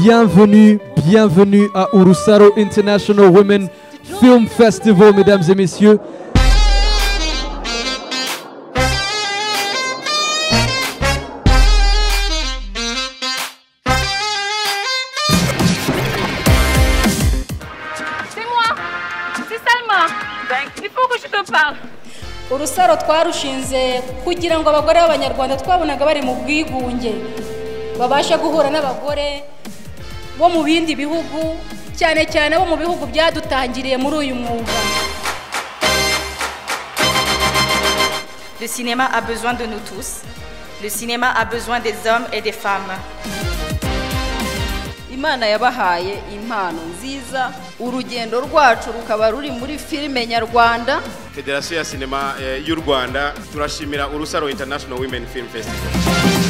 Bienvenue, bienvenue à Urusaro International Women Film Festival, mesdames et messieurs. C'est moi C'est Salma Il faut que je te parle urusaro twarushinze kugira ngo abagore b'abanyarwanda twabonaga bari mu bwigunge babashe guhura n'abagore bo mu bindi bihugu cyane cyane bo mu bihugu byadutangiriye muri uyu mwuga Le cinéma a besoin de nous tous. Le cinéma a besoin des hommes et des femmes. imana yabahaye impano nziza urugendo rwacu rukaba ruri muri filime nyarwanda federasiyo ya sinema eh, y'u rwanda turashimira urusaro international women film festival